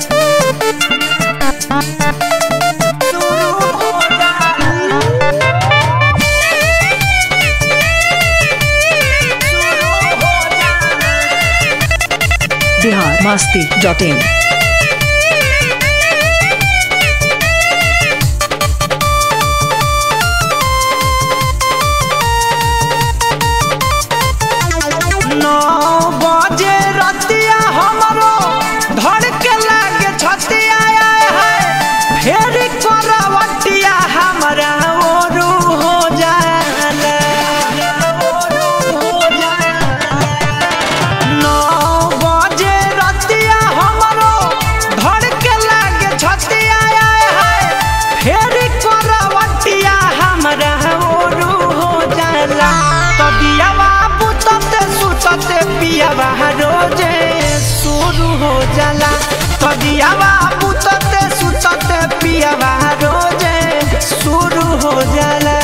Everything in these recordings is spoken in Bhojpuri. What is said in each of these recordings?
बिहार मस्ती डॉट इन नौ बजे रतिया हमरो धड़ के लागे छतिया आए है फेर करवटिया हमरा ओरू हो जाला नौ बजे रतिया हमरो धड़ के लागे छतिया आए है फेर करवटिया हमरा ओरू हो जाला तबियावा बुतते सुतते पियावा रोजे शुरू हो जाला तबियावा बुतते सुतते पियावा रोजे शुरू हो जाला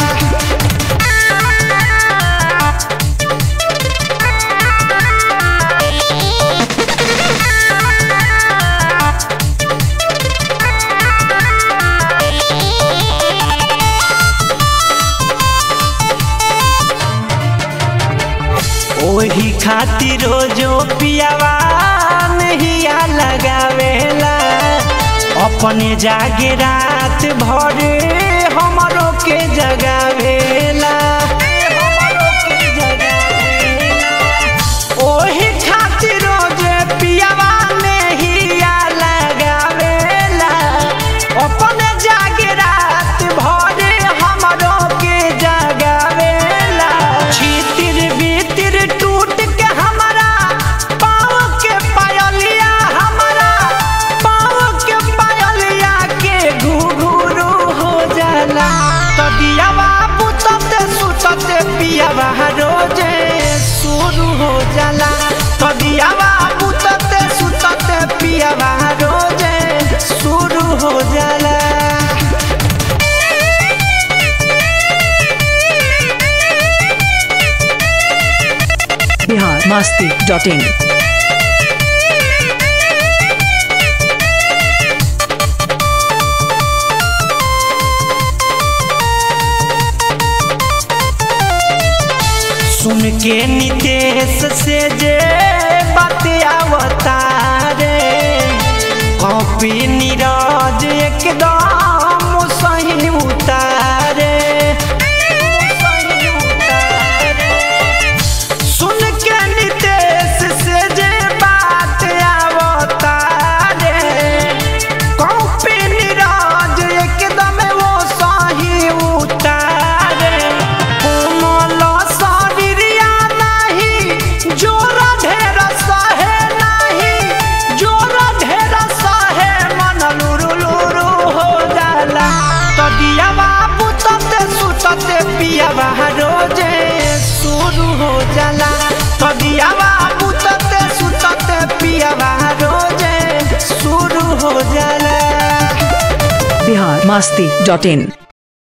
ओही खातिर जो पियावा नहिया लगावेला अपने जागे रात भर हमरो के जगावेला हमरो के जगावेला। ओही खातिर जे पियावा नहिया लगावेला अपने जागे रात भर हमरो के जगावेला छितिर बितिर टूट के हमारा पाँव के पायलिया हमारा पाँव के पायलिया के घुघुरु हो जाला तबियावा बुतते सुतते पियावा रोजे शुरू हो जाला तबियावा बुतते सुतते पियावा रोजे शुरू हो जाला बिहार मस्ती डॉट इन सुन के नितेश से जे बात अवतारे कॉपी नीरज एकदम सही उतारे सही उतारे। सुन के नितेश से जे बात अवतारे कॉपी नीरज एकदम वो सही उतारे कोमल शरीरिया नहीं जोर ढेर सहे नहीं जोर ढेर सहे मन लुरु लुरु हो जाला तबियावा बुतते सुतते पियावा रोजे शुरू हो जाला तबियावा बुतते सुतते पियावा रोजे शुरू हो जाला बिहार मस्ती डॉट इन